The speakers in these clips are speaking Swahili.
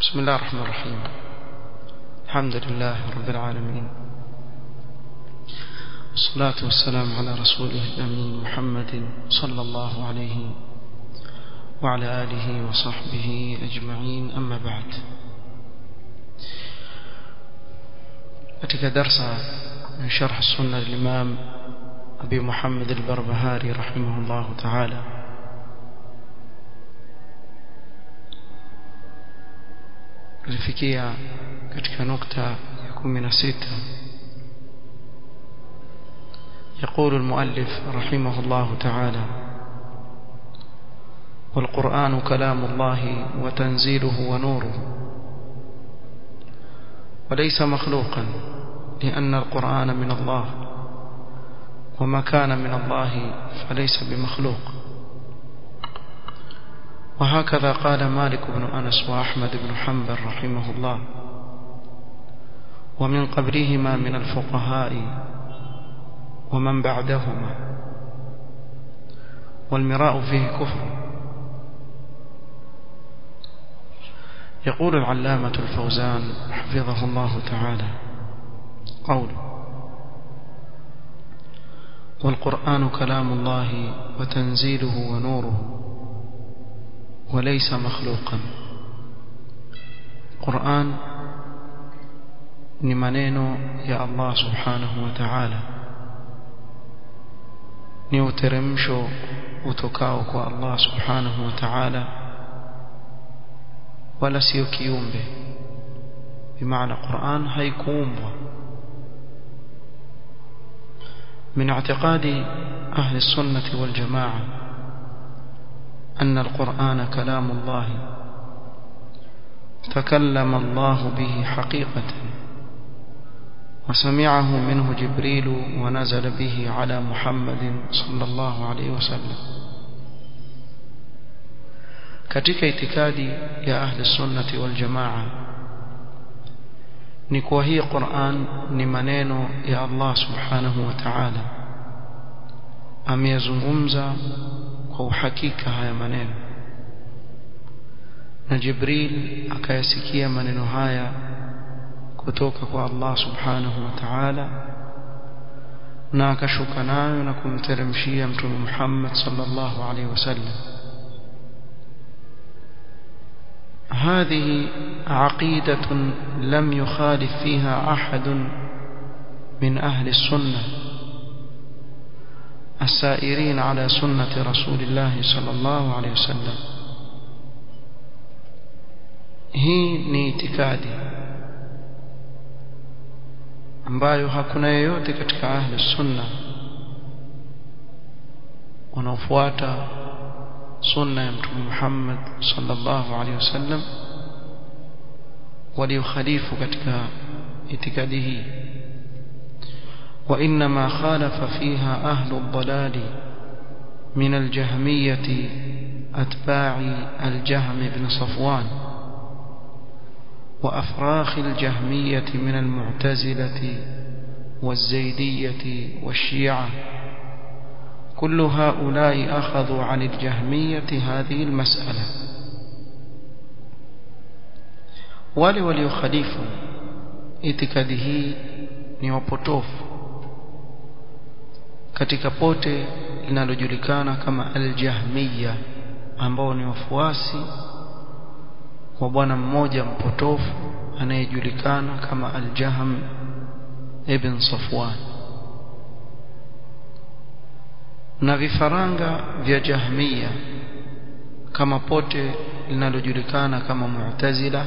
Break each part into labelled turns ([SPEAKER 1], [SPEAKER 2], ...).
[SPEAKER 1] بسم الله الرحمن الرحيم الحمد لله رب العالمين والصلاة والسلام على رسوله الأمين محمد صلى الله عليه وعلى آله وصحبه أجمعين أما بعد katika darsa من شرح السنة للإمام أبي محمد البربهاري رحمه الله تعالى tulifikia katika nukta ya 16 يقول المؤلف رحمه الله تعالى والقرآن كلام الله وتنزيله ونوره وليس مخلوقا لأن القرآن من الله وما كان من الله فليس بمخلوق وهكذا قال مالك بن أنس وأحمد بن حنبل رحمه الله ومن قبلهما من الفقهاء ومن بعدهما والمراء فيه كفر يقول العلامة الفوزان حفظه الله تعالى قوله والقرآن كلام الله وتنزيله ونوره وليس مخلوقا القرآن ni maneno ya Allah subhanahu wa ta'ala ni uteremsho utokao kwa Allah subhanahu wa ta'ala wala sio kiumbe bimaana Qur'an haikuumbwa من اعتقاد أهل السنة والجماعة أن القرآن كلام الله تكلم الله به حقيقة وسمعه منه جبريل ونزل به على محمد صلى الله عليه وسلم katika itikadi ya ahli sunnati wal jamaa ni kwa hii Qur'an ni maneno ya Allah subhanahu wa ta'ala ameyazungumza kwa uhakika haya maneno na Jibril akayasikia maneno haya kutoka kwa Allah subhanahu wa ta'ala na akashuka nayo na kumteremshia mtume Muhammad sallallahu alaihi wasallam هذه عقيدة لم يخالف فيها أحد من أهل السنة السائرين على سنة رسول الله صلى الله عليه وسلم hii ni itikadi ambayo hakuna yeyote katika ahli sunna wanaofuata sunna ya mtume Muhammad sallallahu alaihi wasallam waliokhalifu katika itikadi hii وإنما خالف فيها أهل الضلال من الجهمية أتباع الجهم بن صفوان وأفراخ الجهمية من المعتزلة والزيدية والشيعة كل هؤلاء أخذوا عن الجهمية هذه المسألة wale waliokhalifu itikadi hii ni wapotofu katika pote linalojulikana kama al-Jahmiya ambao ni wafuasi wa bwana mmoja mpotofu anayejulikana kama al-Jahm ibn Safwan na vifaranga vya Jahmiya kama pote linalojulikana kama Mu'tazila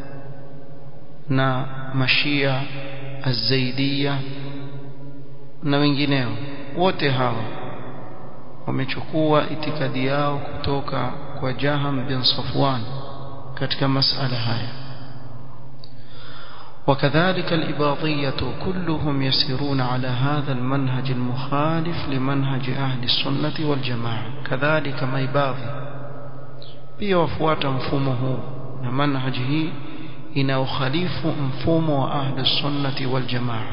[SPEAKER 1] na Mashia Az-Zaidiyya na wengineo wote hawa wamechukua itikadi yao kutoka kwa Jaham bin Safwan katika masala haya وكذلك الإباضية كلهم يسيرون على هذا المنهج المخالف لمنهج أهل السنة والجماعة كذلك ما يباضي pia wafuata mfumo huu na manhaji hii inaokhalifu mfumo wa ahli sunnati wal jamaa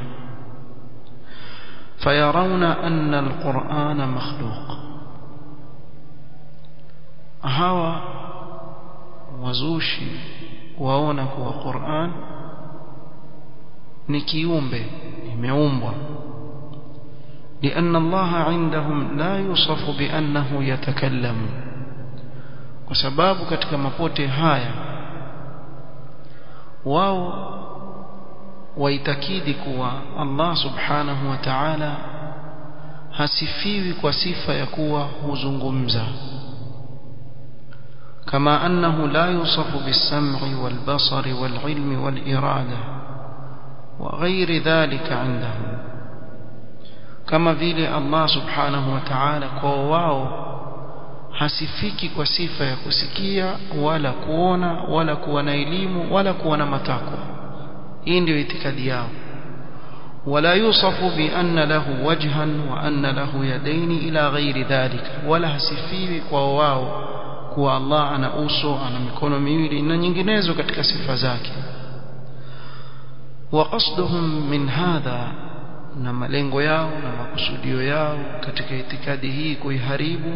[SPEAKER 1] fayarawna anna alqur'ana makhluq hawa wazushi waona kuwa Qur'an ni kiumbe imeumbwa لأن الله عندهم لا يوصف بأنه يتكلم وسباب katika mapote haya wao waitakidi kuwa Allah subhanahu wa ta'ala hasifiwi kwa sifa ya kuwa huzungumza كما أنه لا يوصف بالسمع والبصر والعلم والإرادة وغير ذلك عندهم kama vile Allah subhanahu wa ta'ala kwa wao hasifiki kwa sifa ya kusikia wala kuona wala kuwa na elimu wala kuwa na matakwa hii ndio itikadi yao ولا يوصف بأن له وجها وأن له يدين إلى غير ذلك ولا hasifiwi kwa wao kuwa Allah ana uso ana mikono miwili na nyinginezo katika sifa zake وقصدهم من هذا na malengo yao na makusudio yao katika itikadi hii kuiharibu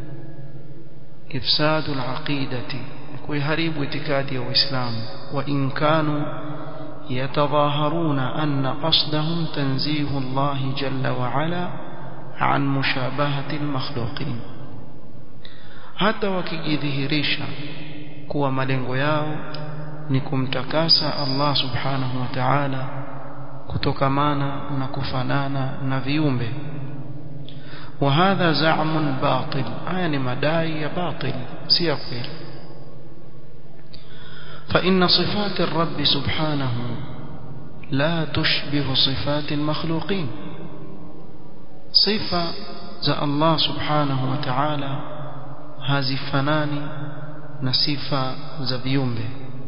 [SPEAKER 1] ifsadu al-aqidati kuiharibu itikadi ya Uislamu wa in kanu yatadhaharuna anna qasdahum tanzihu Allah jalla wa ala an mushabahati al-makhluqin hata wakijidhihirisha kuwa malengo yao ni kumtakasa Allah subhanahu wa ta'ala kutokamana na kufanana na viumbe وهذا زعم باطل يعني مداعي باطل سيقبل فإن صفات الرب سبحانه لا تشبه صفات المخلوقين صفة ذا الله سبحانه وتعالى هذه فناني نصفة ذا بيومبه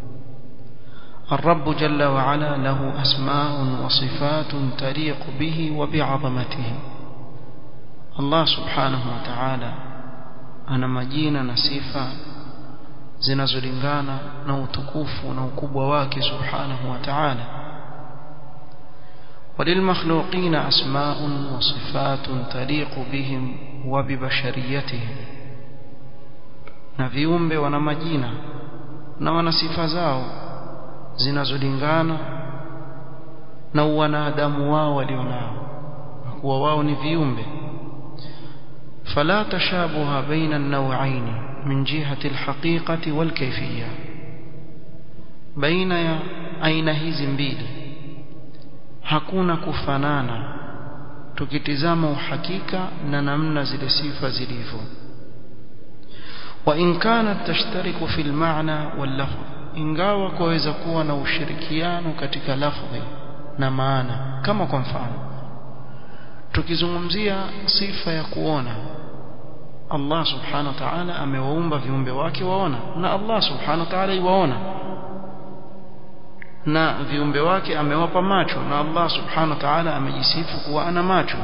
[SPEAKER 1] الرب جل وعلا له أسماء وصفات تليق به وبعظمته الله سبحانه وتعالى أنا مجينا نسيفا zinazolingana na utukufu na ukubwa wake subhanahu wa ta'ala وللمخلوقين أسماء وصفات تليق بهم وببشريتهم na viumbe wana majina na wana sifa zao zinazolingana na wanadamu wao walionao kuwa wao ni viumbe فلا تشابه بين النوعين من جهة الحقيقة والكيفية بين aina hizi mbili hakuna kufanana tukitizama uhakika na namna zile sifa zilivyo وإن كانت تشترك في المعنى واللفظ ingawa kwaweza kuwa na ushirikiano katika lafdhi na maana kama kwa mfano tukizungumzia sifa ya kuona Allah subhanahu wa ta'ala amewaumba viumbe wake waona na Allah subhanahu wa ta'ala iwaona na viumbe wake amewapa macho na Allah subhanahu wa ta'ala amejisifu kuwa ana macho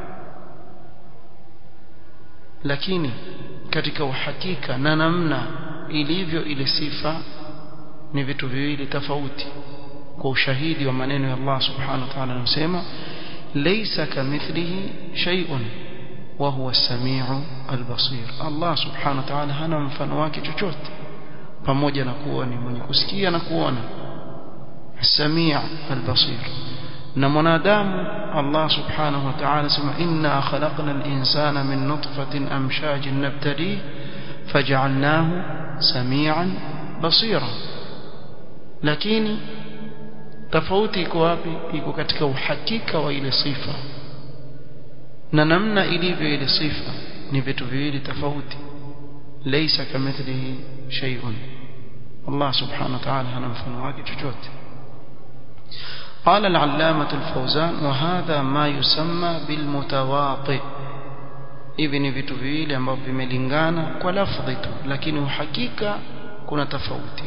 [SPEAKER 1] lakini katika uhakika na namna ilivyo ile sifa ni vitu viwili tofauti kwa ushahidi wa maneno ya Allah subhanahu wa ta'ala anasema laysa kamithlihi shay'un wa huwa as-sami'u al-basir Allah subhanahu wa ta'ala hana mfano wake chochote pamoja na kuwa ni mwenye kusikia na kuona as-sami' al-basir na mwanadamu Allah subhanahu wa ta'ala sema inna khalaqna al-insana min nutfatin amshajin nabtali faj'alnahu sami'an basira lakini tofauti iko wapi iko katika uhakika wa ile sifa na namna ilivyo ile sifa ni vitu viwili tofauti laysa kamithlihi shay'un Allah subhanahu wa ta'ala hana mfano wake chochote قال العلامة الفوزان وهذا ما يسمى بالمتواطئ hivi ni vitu viwili ambavyo vimelingana kwa lafdhi tu lakini uhakika kuna tofauti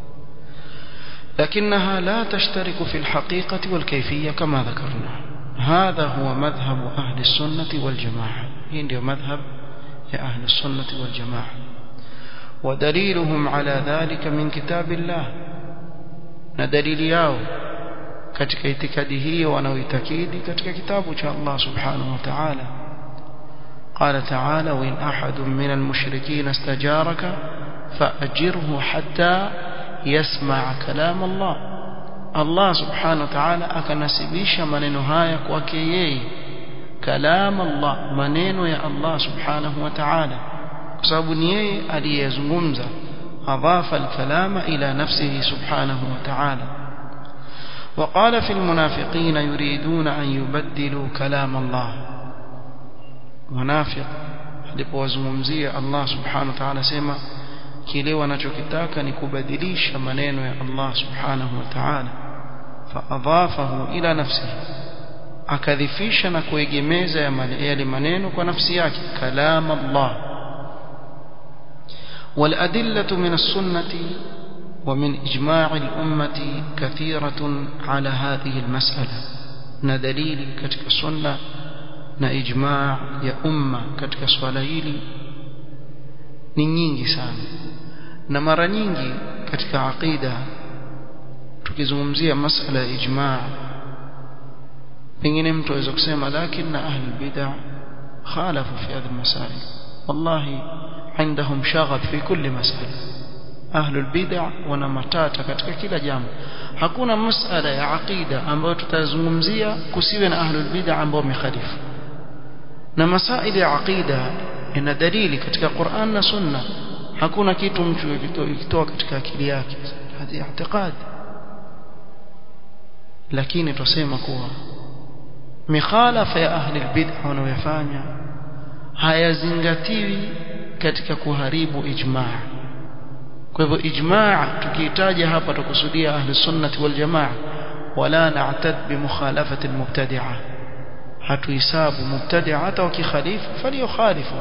[SPEAKER 1] لكنها لا تشترك في الحقيقة والكيفية كما ذكرنا هذا هو مذهب أهل السنة والجماعة هي مذهب يا أهل السنة والجماعة ودليلهم على ذلك من كتاب الله ندليل ياو katika itikadi hiyo wanaoitakidi katika kitabu cha Allah subhanahu wa ta'ala قال تعالى وإن أحد من المشركين استجارك فأجره حتى يسمع كلام الله الله سبحانه وتعالى akanasibisha maneno haya kwake yeye kalam Allah maneno ya Allah subhanahu wa ta'ala kwa sababu ni yeye aliyezungumza أضاف الكلام إلى نفسه سبحانه وتعالى وقال في المنافقين يريدون أن يبدلوا كلام الله منافق alipowazungumzia Allah subhanahu wa ta'ala sema kile wanachokitaka ni kubadilisha maneno ya Allah subhanahu wa ta'ala faadhafahu ila nafsihi akadhifisha na kuegemeza yale maneno kwa nafsi yake kalam Allah والأدلة من السنة ومن إجماع الأمة كثيرة على هذه المسألة ندليل كتك السنة نإجماع يا أمة كتك سوالهيلي نينجي سان نمر نينجي كتك عقيدة tukizungumzia masala ya ijmaa pengine mtu aweza kusema lakini ahli bid'ah khalafu fi hadhihi masail wallahi عندهم شغف في كل مسألة أهل البدع ونمتاتا katika kila jambo hakuna masala ya aqida ambayo tutazungumzia kusiwe na ahlul bid'a ambao wamekhalifu na masaili ya aqida ina dalili katika Qur'an na Sunna hakuna kitu mtu ikitoa katika akili yake hadi i'tiqad lakini tusema kuwa mikhalafa ya ahli albid'a wanayofanya hayazingatiwi katika kuharibu ijmaa kwa hivyo ijmaa tukihitaja hapa tukusudia ahli sunnati wal jamaa wala na'tad bi mukhalafati al mubtadi'a hatuhisabu mubtadi'a hata wakikhalifu faliokhalifu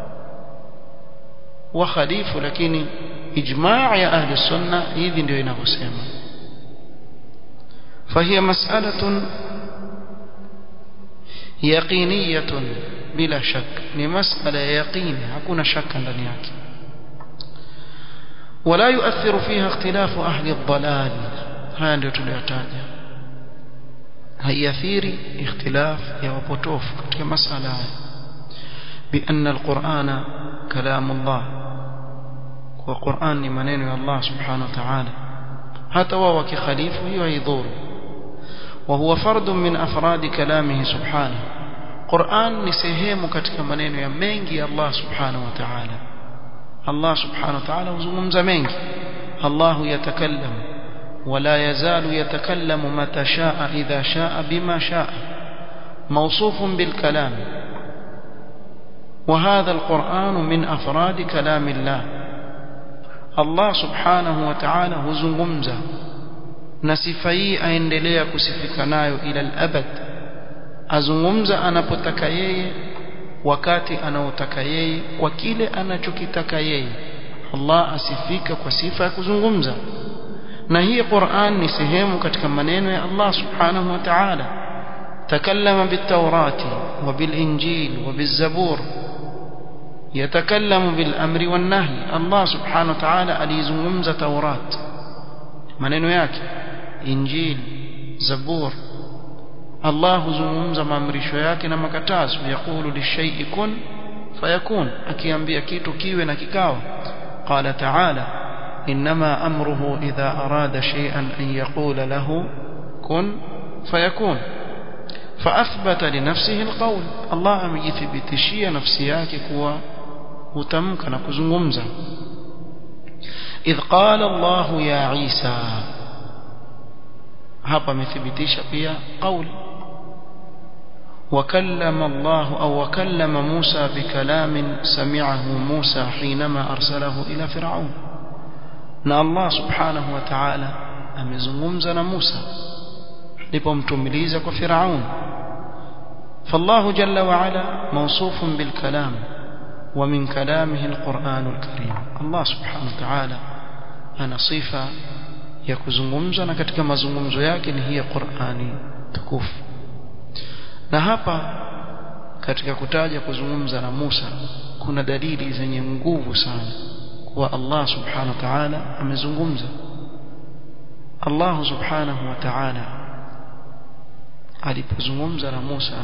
[SPEAKER 1] wa khalifu lakini ijmaa ya ahli sunna hivi ndio inavyosema فهي مسألة يقينية بلا شك ni masala ya yaqini hakuna shaka ndani yake ولا يؤثر فيها اختلاف أهل الضلال haya ndio tuliyotaja haiathiri ikhtilaf ya wapotofu katika masala haya بأن القرآن كلام الله والقرآن ni maneno ya Allah subhanahu wa ta'ala hata wao wakikhalifu hiyo haidhuru وهو فرد من أفراد كلامه سبحانه Qur'an ni sehemu katika maneno ya mengi ya Allah subhanahu wa ta'ala Allah subhanahu wa ta'ala huzungumza mengi Allah yatakallam wala yazalu yatakallamu mata shaa idha shaa bima shaa موصوف بالكلام وهذا القرآن من أفراد كلام الله الله سبحانه وتعالى هزنغمزة نسفي أيندليا كسفكنايو إلى الأبد azungumza anapotaka yeye wakati anaotaka yeye kwa kile anachokitaka yeye Allah asifika kwa sifa ya kuzungumza na hii Qur'an ni sehemu katika maneno ya Allah subhanahu wa ta'ala takallama bit-taurati wa bil-injil wa biz-zabur yatakallamu bil-amri wan-nahy Allah subhanahu wa ta'ala alizungumza Taurat maneno yake injil zabur Allah huzungumza maamrisho yake na makatazo yakulu lishay'i kun fayakun akiambia kitu kiwe na kikawa qala ta'ala inma amruhu idha arada shay'an an yaqula lahu kun fayakun فاثبت لنفسه القول الله amejithibitishia nafsi yake kuwa hutamka na kuzungumza idh qala Allah ya Isa hapa amethibitisha pia qauli وكلم الله أو وكلم موسى بكلام سمعه موسى حينما أرسله إلى فرعون na Allah subhanahu wa ta'ala amezungumza na Musa alipomtumiliza kwa Firaun فالله جل وعلا موصوف بالكلام ومن كلامه القرآن الكريم الله سبحانه وتعالى ana sifa ya kuzungumza na katika mazungumzo yake ni hii Qur'ani tukufu na hapa katika kutaja kuzungumza na Musa kuna dalili zenye nguvu sana kuwa Allah subhanahu wa ta'ala amezungumza Allah subhanahu wa ta'ala alipozungumza na Musa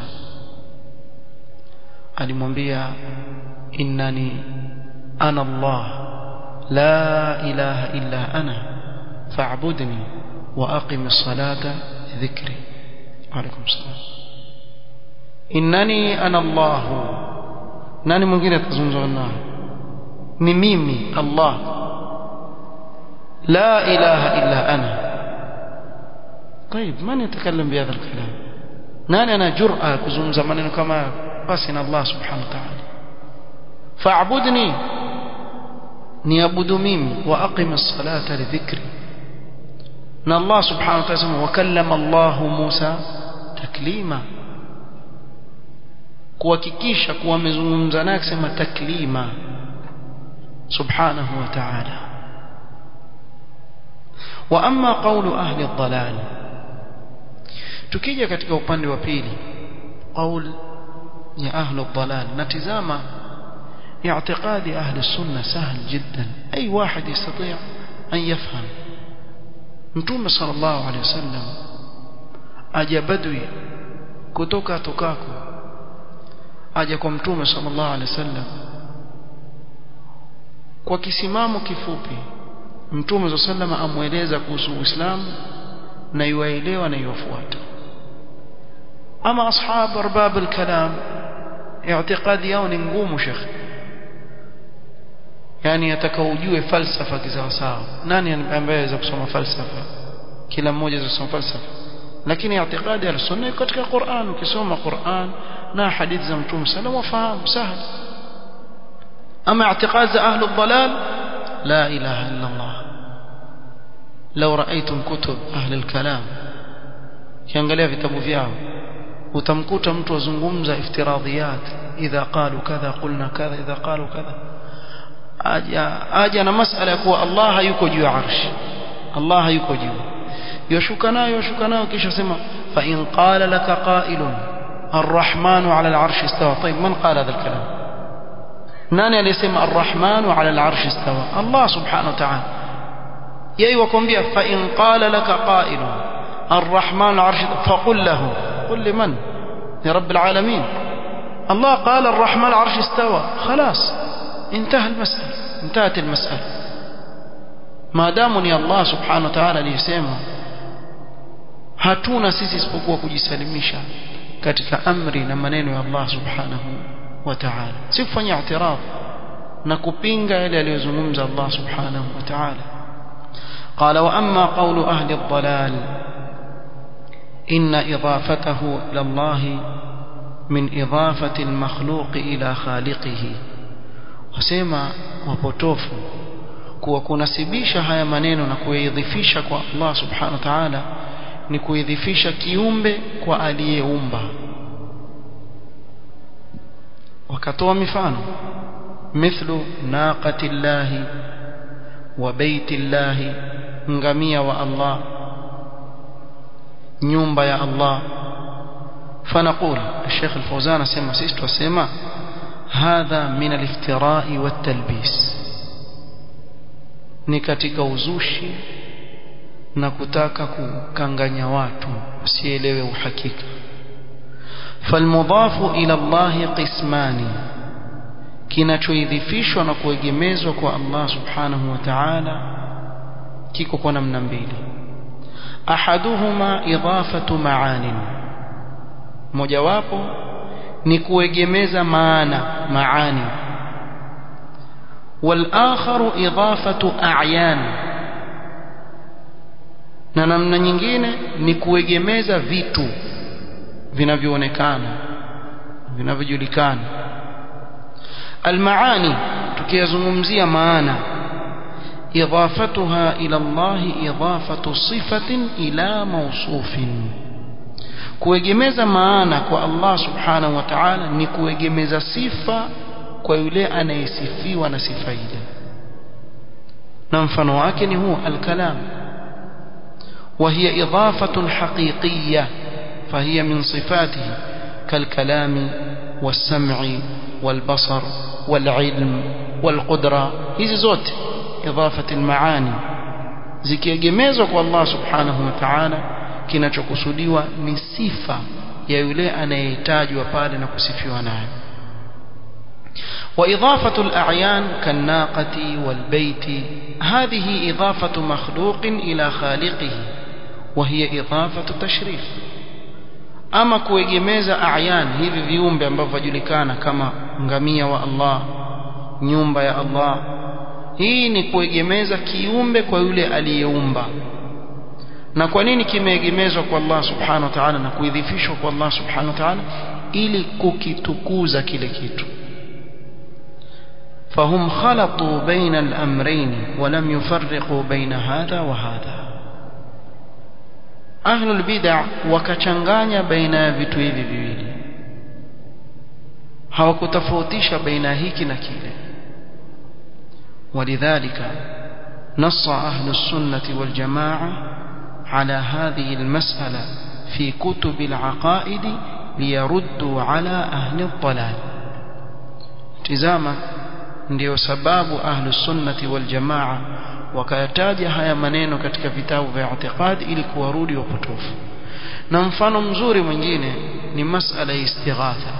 [SPEAKER 1] alimwambia innani ana Allah la ilaha illa ana fa'budni wa aqimis salata dhikri alaykum salam innani ana Allah nani mwingine atazungumza nao ni mimi Allah la ilaha illa ana طيب من يتكلم بهذا الكلام nani ana jur'a kuzungumza maneno kama basi na Allah subhanahu wa ta'ala fa'budni niabudu mimi wa aqim as-salata li dhikri na Allah subhanahu wa ta'ala wa kallama Allah Musa taklima kuhakikisha kuwa amezungumza naye akisema taklima subhanahu wa ta'ala wa amma qawlu ahli ad-dalal tukija katika upande wa pili qaul ya ahli ad-dalal natizama اعتقاد أهل السنة سهل جدا أي واحد يستطيع أن يفهم نتوم صلى الله عليه وسلم أجا بدوي كتوكا توكاكو أجا كمتوم صلى الله عليه وسلم kwa kisimamo kifupi mtume صلى الله عليه وسلم amweleza kuhusu Uislamu na yuaelewa na yufuata ama ashab arbab alkalam i'tiqadi yao ni ngumu shekhi yani atakao ujue falsafa kisawasawa nani ambaye anaweza kusoma falsafa kila mmoja anaweza kusoma falsafa lakini i'tiqadi ya sunna iko katika Qur'an ukisoma Qur'an na hadithi za mtume sallam wafahamu sahal ama i'tiqad za ahli dhalal la ilaha illa Allah لو رأيتم كتب أهل الكلام kiangalia vitabu vyao utamkuta mtu azungumza iftiradhiyat idha qalu kadha qulna kadha idha qalu kadha aja aja na masala ya kuwa Allah hayuko juu ya arshi Allah hayuko juu yoshuka nayo yoshuka nayo kisha sema fa in qala laka qailun الرحمن على العرش استوى طيب من قال هذا الكلام nani aliyesema الرحمن على العرش استوى الله سبحانه وتعالى yeye wakwambia fa in qala laka qailun الرحمن على العرش فقل له قل لمن لرب العالمين الله قال الرحمن على العرش استوى خلاص انتهى المسألة انتهت المسألة ما دامني الله سبحانه وتعالى aliyesema hatuna sisi isipokuwa kujisalimisha katika amri na maneno ya Allah subhanahu wa ta'ala si kufanya i'tiraf na kupinga yale aliyozungumza Allah subhanahu wa ta'ala قال وأما قول أهل الضلال إن إضافته إلى الله من إضافة المخلوق إلى خالقه wasema wapotofu kuwa kunasibisha haya maneno na kuyaidhifisha kwa Allah subhanahu wa ta'ala ni kuidhifisha kiumbe kwa aliyeumba wakatoa mifano mithlu naqati llahi wa baiti llahi ngamia wa Allah nyumba ya Allah فنقول الشيخ الفوزان اسمع سيست وسمع هذا من الافتراء والتلبيس ni katika uzushi na kutaka kukanganya watu usielewe uhakika falmudhafu ila Allah qismani kinachoidhifishwa na kuegemezwa kwa Allah subhanahu wa ta'ala kiko kwa namna mbili ahaduhuma idafatu maanin mojawapo ni maana maani والآخر إضافة أعيان na namna nyingine ni kuegemeza vitu vinavyoonekana vinavyojulikana almaani tukiyazungumzia maana idafatuha ila Allah idafatu sifatin ila mawsufin kuegemeza maana kwa Allah subhanahu wa ta'ala ni kuegemeza sifa kwa yule anayesifiwa na sifa ile na mfano wake ni huo alkalam وهي إضافة حقيقية فهي من صفاته كالكلام والسمع والبصر والعلم والقدرة hizi zote إضافة المعاني zikiegemezwa kwa Allah subhanahu wa ta'ala kinachokusudiwa ni sifa ya yule anayetajwa pale na kusifiwa naye وإضافة الأعيان كالناقة والبيت هذه إضافة مخلوق إلى خالقه وهي إضافة تشريف ama kuegemeza a'yan hivi viumbe ambavyo vajulikana kama ngamia wa Allah nyumba ya Allah hii ni kuegemeza kiumbe kwa yule aliyeumba na kwa nini kimeegemezwa kwa Allah subhanahu wa ta'ala na kuidhifishwa kwa Allah subhanahu wa ta'ala ili kukitukuza kile kitu فهم خلطوا بين الأمرين ولم يفرقوا بين هذا وهذا أهل البدع وكچanganya baina ya vitu hivi viwili hawakutofautisha baina hiki na kile ولذلك نص أهل السنة والجماعة على هذه المسألة في كتب العقائد ليردوا على أهل الضلال تزاما ndio sababu ahlu sunnati wal jamaa wakayataja haya maneno katika vitabu vya i'tiqad ili kuwarudi wapotofu na mfano mzuri mwingine ni masala ya istighatha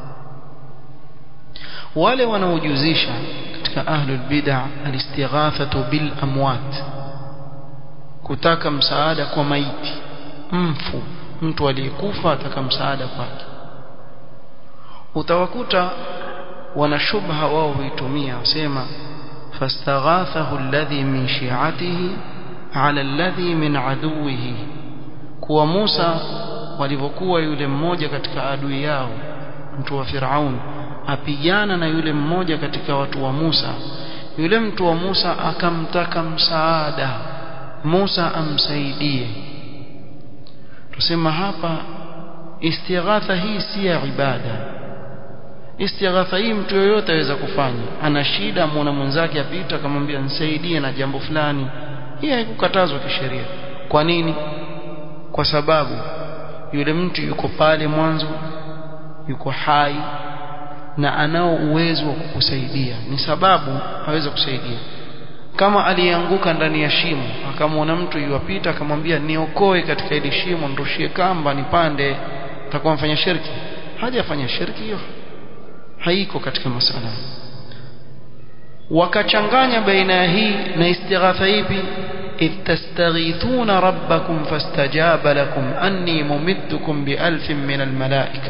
[SPEAKER 1] wale wanaojuzisha katika ahlul bid'ah alistighathatu bil amwat kutaka msaada kwa maiti mfu mtu aliyekufa ataka msaada kwake utawakuta wana shubha wao huitumia wasema fastaghathahu alladhi min shi'atihi ala alladhi min aduwihi kuwa Musa walivyokuwa yule mmoja katika adui yao mtu wa Firaun apigana na yule mmoja katika watu wa Musa yule mtu wa Musa akamtaka msaada Musa amsaidie tusema hapa istighatha hii si ya ibada istighatha hii mtu yoyote aweza kufanya ana shida muona mwenzake apita akamwambia nisaidie na jambo fulani hii haikukatazwa kisheria kwa nini kwa sababu yule mtu yuko pale mwanzo yuko hai na anao uwezo wa kukusaidia ni sababu aweza kusaidia kama alianguka ndani ya shimo akamwona mtu yuwapita akamwambia niokoe katika ile shimo ndoshie kamba nipande atakuwa mfanya shirki hajafanya shirki hiyo haiko katika masala wakachanganya baina ya hii na istighatha ipi إذ تستغيثون ربكم فاستجاب لكم أني ممدكم بألف من الملائكة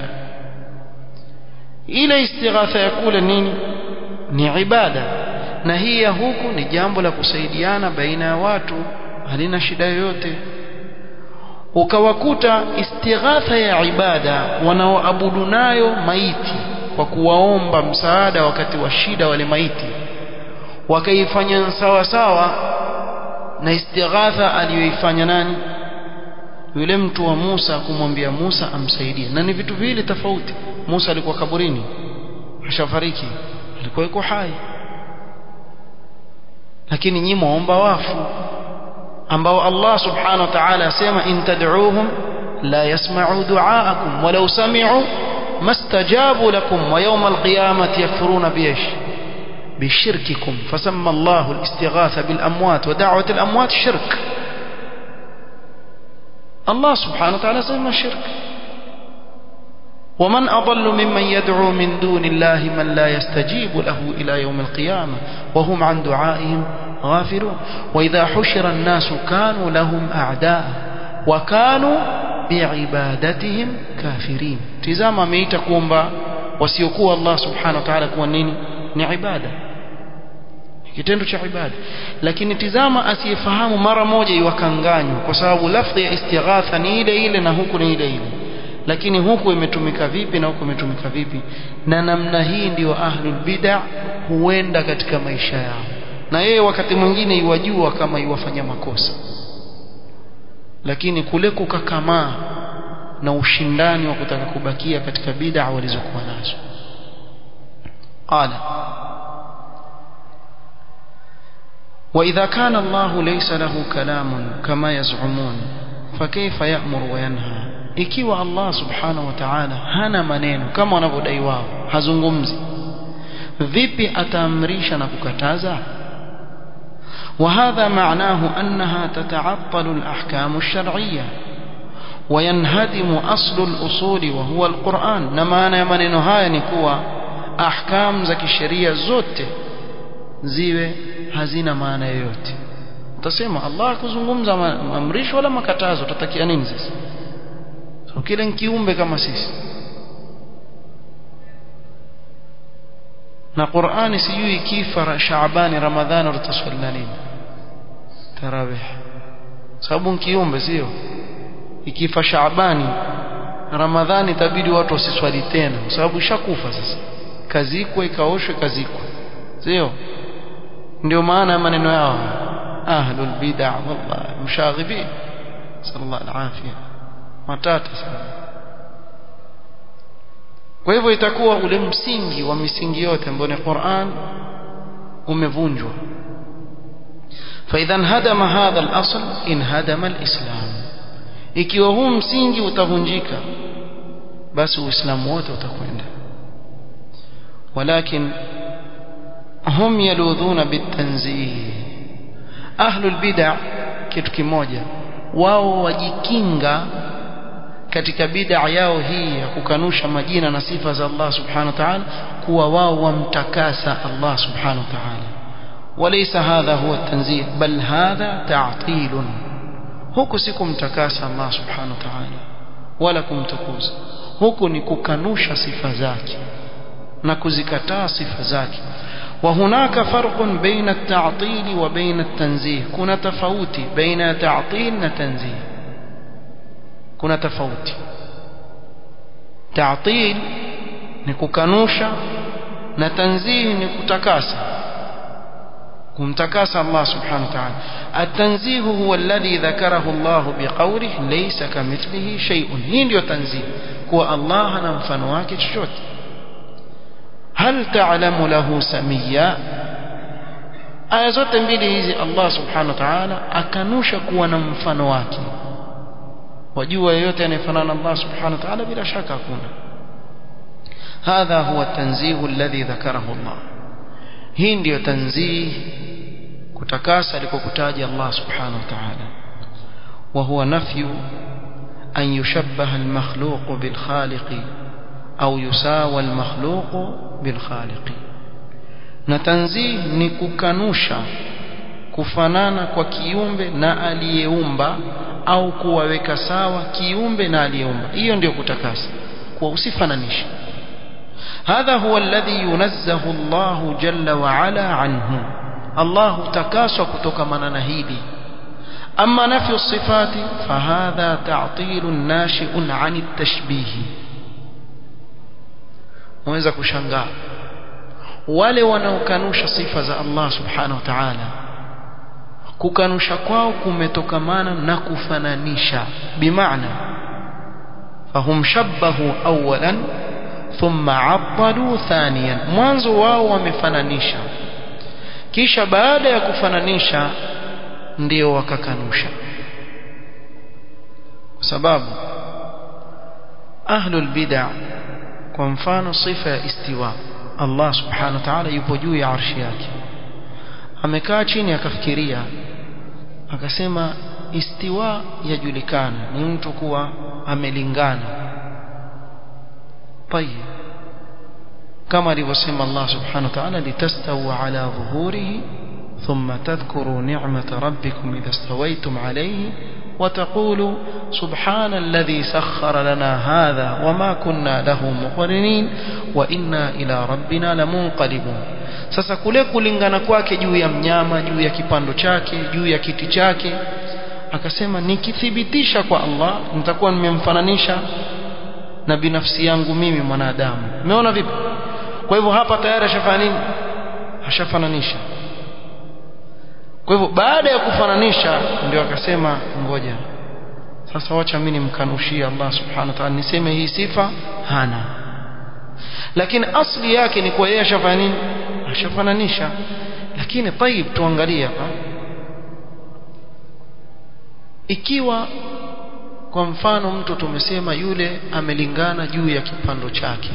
[SPEAKER 1] إلى استغاثة يقول نيني ni ibada na hii ya huku ni jambo la kusaidiana baina ya watu halina shida yoyote ukawakuta istighatha ya ibada wanaoabudu nayo maiti kwa kuwaomba msaada wakati wa shida wale maiti wakaifanya sawa sawa na istighatha aliyoifanya nani yule mtu wa Musa kumwambia Musa amsaidie na ni vitu viwili tofauti Musa alikuwa kaburini ashafariki alikuwa yuko hai lakini nyinyi muomba wafu ambao Allah subhanahu wa ta'ala asema in tad'uuhum la yasma'u du'aakum walau sami'u mastajabu lakum wa yawm al-qiyamati yakfuruna biish بشرككم فسمى الله الاستغاثة بالأموات ودعوة الأموات شرك الله سبحانه وتعالى سمى الشرك ومن أضل ممن يدعو من دون الله من لا يستجيب له إلى يوم القيامة وهم عن دعائهم غافلون وإذا حشر الناس كانوا لهم أعداء وكانوا بعبادتهم كافرين تزام ميتا كومبا وسيكون الله سبحانه وتعالى كون نيني ni ibada kitendo cha ibada lakini tizama asiyefahamu mara moja iwakanganywa kwa sababu lafdhi ya istighatha ni ile ile na huku ni ile ile lakini huku imetumika vipi na huku imetumika vipi na namna hii ndio ahlul bid'a huenda katika maisha yao na yeye wakati mwingine iwajua kama iwafanya makosa lakini kule kukakamaa na ushindani wa kutaka kubakia katika bid'a walizokuwa nazo قال وإذا كان الله ليس له كلام كما يزعمون فكيف يأمر وينهى ikiwa Allah subhanahu wa ta'ala hana maneno kama wanavyodai wao hazungumzi vipi ataamrisha na kukataza وهذا معناه أنها تتعطل الأحكام الشرعية وينهدم أصل الأصول وهو القرآن نما أنا maneno haya ni kuwa ahkam za kisheria zote ziwe hazina maana yoyote utasema Allah kuzungumza amrisho wala makatazo utatakia nini sasa so kile ni kiumbe kama sisi na Qur'ani sijui kifa Shaabani Ramadhani utaswali nini tarawih sababu kiumbe sio ikifa Shaabani Ramadhani itabidi watu wasiswali tena kwa sababu ishakufa sasa kazikwe ikaoshwe kazikwe sio ndio maana ya maneno yao ahlul bid'ah wallahi mshaghibin sallallahu alafia matata sana kwa hivyo itakuwa ule msingi wa misingi yote ambayo ni Qur'an umevunjwa فاذا انهدم هذا الاصل انهدم الاسلام ikiwa huu msingi utavunjika basi uislamu wote utakwenda walakin hum yaludhuna bitanzih ahlul bid'ah kitu kimoja wao wajikinga katika bid'a yao hii ya kukanusha majina na sifa za Allah subhanahu wa ta'ala kuwa wao wamtakasa Allah subhanahu wa ta'ala وليس هذا هو التنزيه بل هذا تعطيل huku si kumtakasa Allah subhanahu wa ta'ala wala kumtukuza huku ni kukanusha sifa zake na kuzikataa sifa zake وهناك فرق بين التعطيل وبين التنزيه كنا تفاوتي بين تعطيل وتنزيه كنا تفاوتي تعطيل ni kukanusha na tanzih ni kutakasa kumtakasa Allah subhanahu wa ta'ala at-tanzih huwa alladhi dhakarahu Allah biqawlihi laysa kamithlihi shay'un hii ndio tanzih kuwa Allah hana mfano wake chochote hal ta'lamu lahu samia aya zote mbili hizi Allah subhanahu wa ta'ala akanusha kuwa na mfano wake wajua yeyote anayefanana na Allah subhanahu wa ta'ala bila shaka hakuna هذا هو التنزيه الذي ذكره الله hii ndiyo tanzih kutakasa alikokutaja Allah subhanahu wa ta'ala wa huwa nafyu an yushabbaha al-makhluq bil khaliq au yusawa al-makhluq bil khaliq na tanzih ni kukanusha kufanana kwa kiumbe na aliyeumba au kuwaweka sawa kiumbe na aliyeumba hiyo ndiyo kutakasa kwa usifananishe هذا هو الذي ينزه الله جل وعلا عنه الله تكاسى كتوكمنا نهيدي أما نفي الصفات فهذا تعطيل ناشئ عن التشبيه mweza kushangaa wale wanaokanusha sifa za Allah subhanahu wa ta'ala kukanusha kwao kumetokamana na kufananisha bimaana fahum shabbahu awalan thumma abdalu thaniyan mwanzo wao wamefananisha kisha baada ya kufananisha ndio wakakanusha kwa sababu ahlul bid'ah kwa mfano sifa ya istiwa Allah subhanahu wa ta'ala yupo juu ya arshi yake amekaa chini akafikiria akasema istiwa yajulikana ni mtu kuwa amelingana طيب كما alivyosema Allah subhanahu wa ta'ala litastawu ala dhuhurihi thumma tadhkuru ni'mata rabbikum idha stawaytum alayhi وتقول سبحان الذي سخر لنا هذا وما كنا له مقرنين وإنا إلى ربنا لمنقلبون sasa kule kulingana kwake juu ya mnyama juu ya kipando chake juu ya kiti chake akasema nikithibitisha kwa Allah nitakuwa nimemfananisha na binafsi yangu mimi mwanadamu umeona vipi kwa hivyo hapa tayari ashafanya nini ashafananisha kwa hivyo baada ya kufananisha ndio akasema ngoja sasa wacha mimi nimkanushie Allah subhanahu wa ta'ala niseme hii sifa hana lakini asli yake ni kwa yeye ashafanya nini ashafananisha lakini tayib tuangalie hapa ikiwa kwa mfano mtu tumesema yule amelingana juu ya kipando chake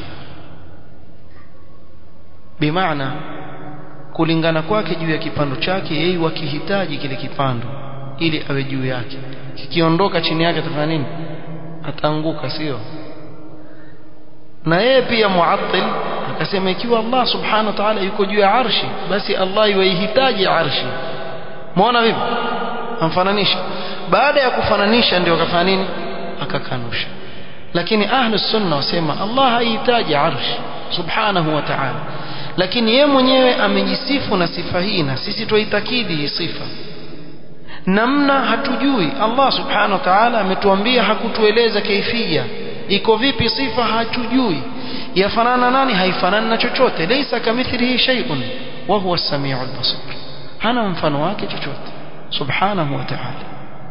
[SPEAKER 1] bimaana kulingana kwake juu ya kipando chake yeye wakihitaji kile kipando ili awe juu yake kikiondoka chini yake atafanya nini ataanguka sio na yeye pia muattil akasema ikiwa Allah subhanahu wa ta'ala yuko juu ya arshi basi Allah yuihitaji arshi muona vipi amfananisha baada ya kufananisha ndio akafanya nini akakanusha lakini ahlu sunna wasema Allah haihitaji arshi subhanahu wa ta'ala lakini ye mwenyewe amejisifu na sifa hii na sisi tuitakidi hii sifa namna hatujui Allah subhanahu wa ta'ala ametuambia hakutueleza kaifia iko vipi sifa hatujui yafanana nani haifanani na chochote laysa kamithlihi shay'un wa huwa as-sami'ul basir hana mfano wake chochote subhanahu wa ta'ala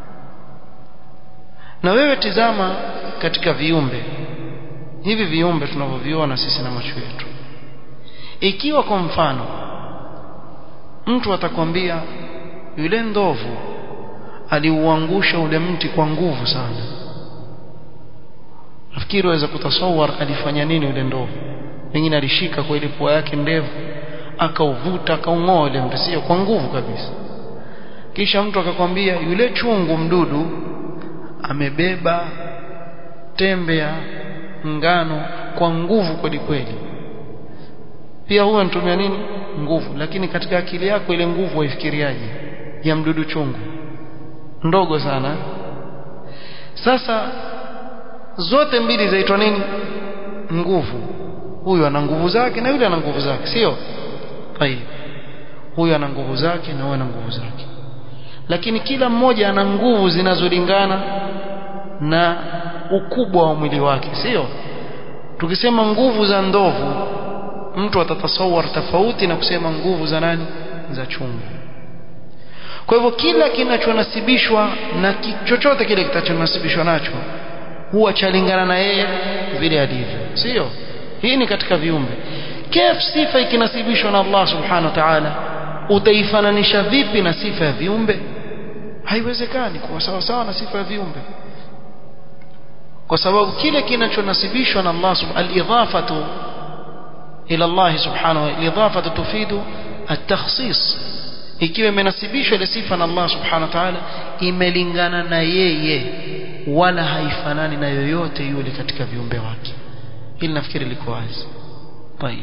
[SPEAKER 1] na wewe tizama katika viumbe hivi viumbe tunavyoviona sisi na macho yetu ikiwa kwa mfano mtu atakwambia yule ndovu aliuangusha ule mti kwa nguvu sana nafikiri waweza kutasawar alifanya nini yule ndovu pengine alishika kwa ile pua yake ndevu akauvuta akaung'oa ile mti sio kwa nguvu kabisa kisha mtu akakwambia yule chungu mdudu amebeba tembe ya ngano kwa nguvu kweli kweli pia huwa anatumia nini nguvu lakini katika akili yako ile nguvu waifikiriaje ya mdudu chungu ndogo sana sasa zote mbili zaitwa nini nguvu huyu ana nguvu zake na yule ana nguvu zake sio tayib huyu ana nguvu zake na huyu ana nguvu zake lakini kila mmoja ana nguvu zinazolingana na ukubwa wa mwili wake sio tukisema nguvu za ndovu mtu atatasawar tofauti na kusema nguvu za nani za chungu kwa hivyo kila kinachonasibishwa na chochote kile kitachonasibishwa nacho huwa chalingana na yeye vile alivyo sio hii ni katika viumbe kif sifa ikinasibishwa na Allah subhanahu wa ta'ala utaifananisha vipi na sifa ya viumbe haiwezekani kuwa sawa sawa na sifa ya viumbe kwa sababu kile kinachonasibishwa na Allah subhanahu al-idhafatu ila Allah subhanahu wa idhafatu tufidu at-takhsis ikiwa imenasibishwa ile sifa na Allah subhanahu wa ta'ala imelingana na yeye wala haifanani na yoyote yule katika viumbe wake hili nafikiri liko wazi طيب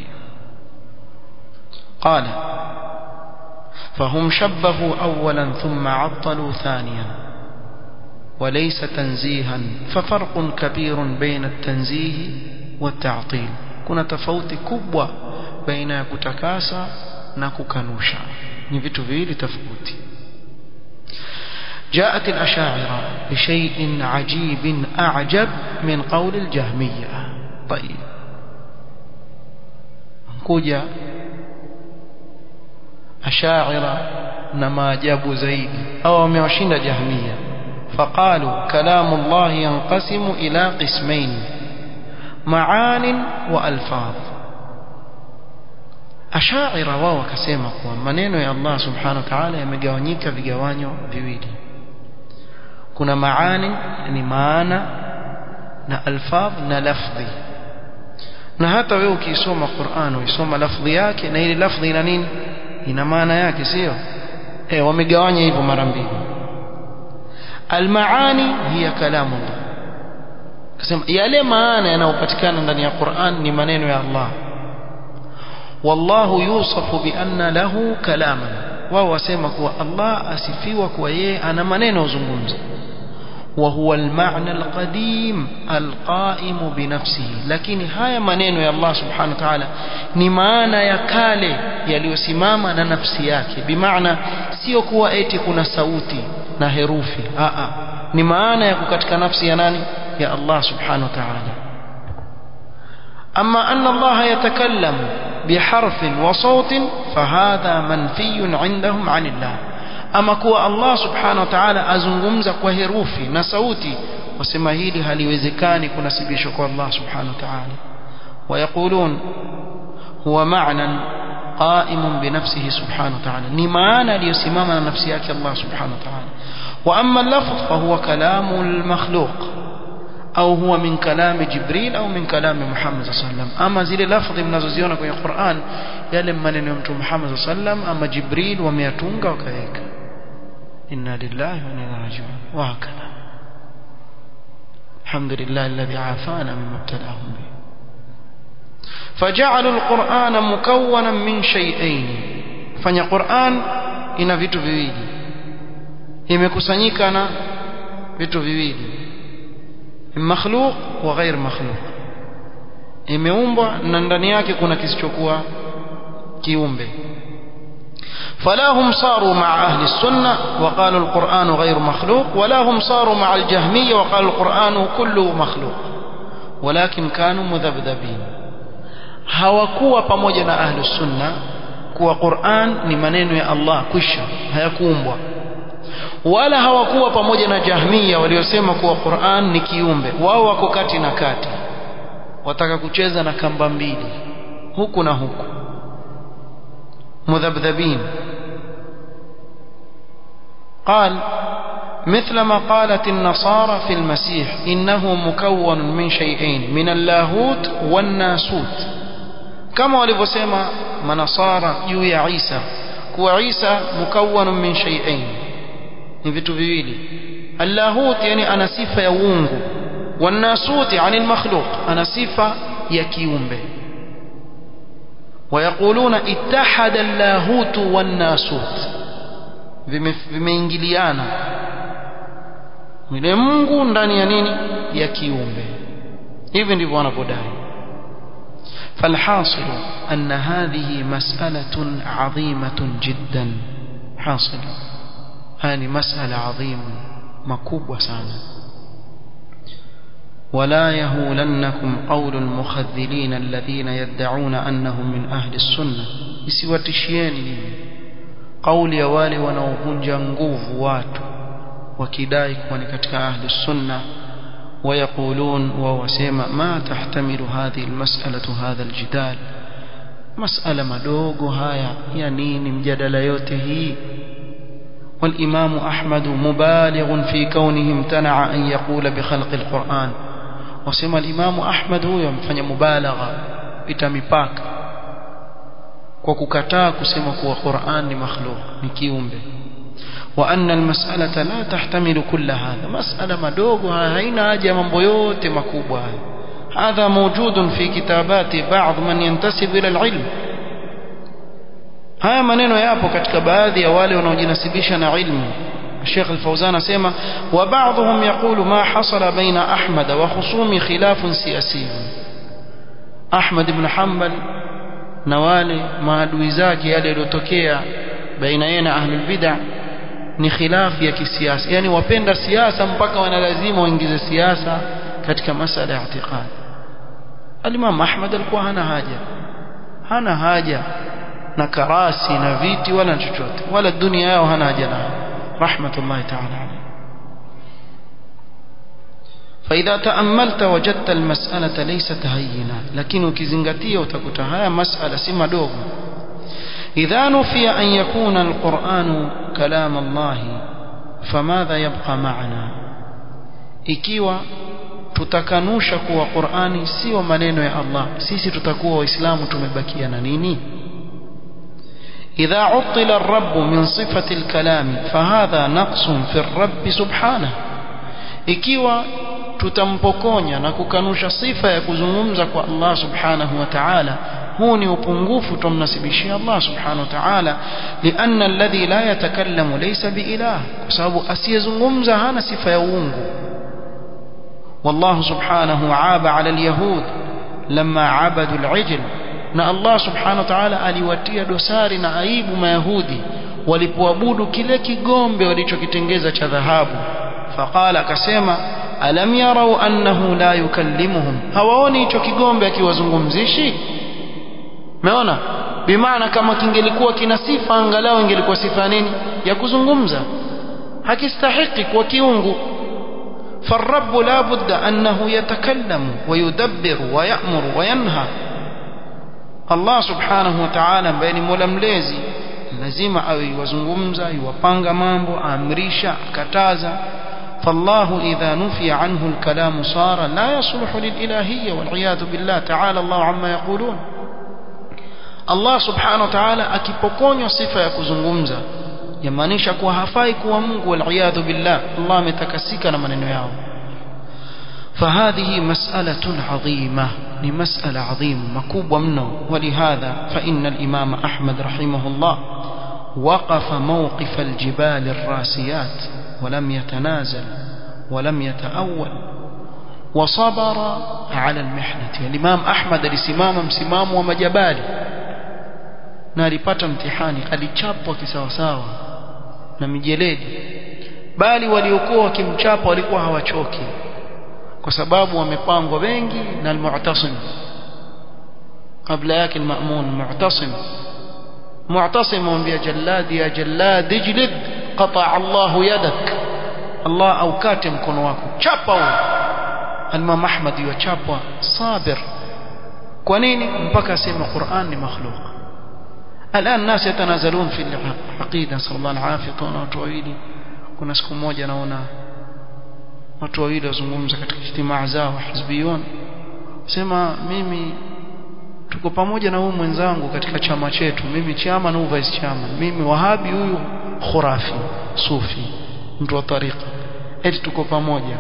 [SPEAKER 1] قال فهم شبهوا اولا ثم عطلوا ثانيا وليس تنزيها ففرق كبير بين التنزيه والتعطيل kuna tofauti kubwa baina ya kutakasa na kukanusha ni vitu viwili tofauti جاءت الأشاعرة بشيء عجيب أعجب من قول الجهمية طيب كوجا أشاعرة نما جابوا زيد أو ميوشين جهمية فقالوا كلام الله ينقسم إلى قسمين معان وألفاظ ashaira wao wakasema kuwa maneno ya Allah subhanahu wa ta'ala yamegawanyika vigawanyo viwili kuna maani ni maana na alfadh na lafdhi na hata wewe ukisoma Qur'an uisoma lafdhi yake na ile lafdhi ina nini ina maana yake sio eh wamegawanya hivyo mara mbili almaani hiya kalamullah kasema yale maana yanayopatikana ndani ya Qur'an ni maneno ya Allah والله يوصف بأن له كلاما وهو wasema kuwa Allah asifiwa kuwa yeye ana maneno uzungumza وهو المعنى القديم القائم بنفسه lakini haya maneno ya Allah subhanahu wa ta'ala ni maana ya kale yaliyosimama na nafsi yake bimaana sio kuwa eti kuna sauti na herufi a a ni maana ya katika nafsi ya nani ya Allah subhanahu wa ta'ala أما أن الله يتكلم بحرف وصوت فهذا منفي عندهم عن الله أما كوا الله سبحانه وتعالى أزنغمز كوهروفي نسوتي وسما هيلي هل يوزكاني كنسبيشك الله سبحانه وتعالى ويقولون هو معنى قائم بنفسه سبحانه وتعالى نمانا ليسمامنا نفسيك الله سبحانه وتعالى وأما اللفظ فهو كلام المخلوق au huwa min kalami jibril au min kalami muhammad sallam ama zile lafdhi mnazoziona kwenye Qur'an yale maneno ya mtume Muhammad sallam ama jibril wameyatunga wakaweka inna lillahi wa inna ilaihi raji'un wa hakala alhamdulillah alladhi afana mimma ibtalahum bi فجعلوا القرآن مكونا من شيئين fanya Qur'an ina vitu viwili imekusanyika na vitu viwili makhluq wa ghair makhluq imeumbwa na ndani yake kuna kisichokuwa kiumbe فلا هم صاروا مع أهل السنة وقالوا القرآن غير مخلوق ولا هم صاروا مع الجهمية وقالوا القرآن كله مخلوق ولكن كانوا مذبذبين hawakuwa pamoja na ahlu sunna kuwa Qur'an ni maneno ya Allah kwisha hayakuumbwa wala hawakuwa pamoja na Jahmiya waliosema kuwa Qur'an ni kiumbe wao wako kati na kati wataka kucheza na kamba mbili huku na huku مذبذبين قال مثل ما قالت النصارى في المسيح إنه مكون من شيئين من اللاهوت والناسوت كما ولفسما منصارى يوي عيسى كو عيسى مكون من شيئين vitu viwili allahut yani ana sifa ya uungu والناسوت يعني المخلوق ana sifa ya kiumbe ويقولون اتحد اللاهوت والناسوت vimeingiliana yule Mungu ndani ya nini ya kiumbe hivi ndivyo wanapodai فالحاصل أن هذه مسألة عظيمة جدا حاصل هذه مسألة عظيمة مكوبة سانا ولا يهولنكم قول المخذلين الذين يدعون أنهم من أهل السنة isiwatishieni kauli ya wale wanaovunja nguvu watu wakidai kuwa ni katika ahli sunna ويقولون ووسيما ما تحتمل هذه المسألة هذا الجدال مسألة مدوغ هايا ينين مجدل يوته والإمام أحمد مبالغ في كونه امتنع أن يقول بخلق القرآن وسيما الإمام أحمد هو يمفن مبالغة بتمباك وككتا كسيما كوا قرآن مخلوق نكيوم به وأن المسألة لا تحتمل كل هذا مسألة مدوغها هين أجا من بيوت مكوبها هذا موجود في كتابات بعض من ينتسب إلى العلم haya maneno yapo katika baadhi ya wale wanaojinasibisha na ilmu Sheikh Al-Fauzan asema wa ba'dhum yaqulu ma hasala baina Ahmad wa khusumi khilafun siyasi Ahmad ibn Hanbal na wale maadui zake yale yaliyotokea baina yeye na ahlul bid'ah ni khilafu ya kisiasa yani wapenda siasa mpaka wanalazima waingize siasa katika masala ya i'tiqad Al-Imam Ahmad alikuwa hana haja hana haja na karasi na viti wala chochote wala dunia yao hana haja nayo rahmatullahi ta'ala alayhi فإذا تأملت وجدت المسألة ليست هينة لكن ukizingatia utakuta haya masala si madogo إذا نفي أن يكون القرآن كلام الله فماذا يبقى معنا ikiwa tutakanusha kuwa Qur'ani sio maneno ya Allah sisi tutakuwa waislamu tumebakia na nini إذا عطل الرب من صفة الكلام فهذا نقص في الرب سبحانه ikiwa tutampokonya na kukanusha sifa ya kuzungumza kwa Allah subhanahu wa ta'ala huu ni upungufu tumnasibishia Allah subhanahu wa ta'ala lianna alladhi la yatakallamu laysa biilah kwa sababu asiyezungumza hana sifa ya uungu والله سبحانه عاب على اليهود لما عبدوا العجل na Allah subhanahu wa ta'ala aliwatia dosari na aibu mayahudi walipoabudu kile kigombe walichokitengeza cha dhahabu faqala akasema alam yarau annahu la yukallimuhum hawaoni hicho kigombe akiwazungumzishi umeona bimaana kama kingelikuwa kina sifa angalau ingelikuwa sifa nini ya kuzungumza hakistahiki kwa kiungu فالرب لا بد أنه يتكلم ويدبر ويأمر وينهى الله سبحانه وتعالى بين ململزي lazima awe iwazungumza iwapanga mambo aamrisha akataza فالله إذا نفي عنه الكلام صار لا يصلح للإلهية والعياذ بالله تعالى الله عما يقولون Allah subhanahu wa ta'ala akipokonywa sifa ya kuzungumza yamaanisha kuwa hafai kuwa Mungu waliyadhu billah Allah ametakasika na maneno yao فهذه مسألة عظيمة لمسألة عظيمة مكوبة منه ولهذا فإن الإمام أحمد رحمه الله وقف موقف الجبال الراسيات ولم يتنازل ولم يتأول وصبر على المحنة الإمام أحمد alisimama msimamo wa majabali na alipata mtihani alichapwa kisawasawa na mijeledi bali waliokuwa wakimchapa walikuwa hawachoki kwa sababu wamepangwa wengi na al-mu'tasim kabla yake al-ma'mun mu'tasim mu'tasim mwambia jalladi ya jallad ijlid qata Allah yadak Allah aukate mkono wako chapa huo al-imam Ahmad yuchapwa sabir kwa nini mpaka asema Qur'an ni makhluq الان الناس يتنازلون في العقيده صلى الله العافيه kuna watu wawili kuna siku moja naona watu wawili wazungumza katika ijtimaa zao hizbiyun sema mimi tuko pamoja na huyu mwenzangu katika chama chetu mimi chama na vice chairman mimi wahabi huyu khurafi sufi mtu wa tariqa eti tuko pamoja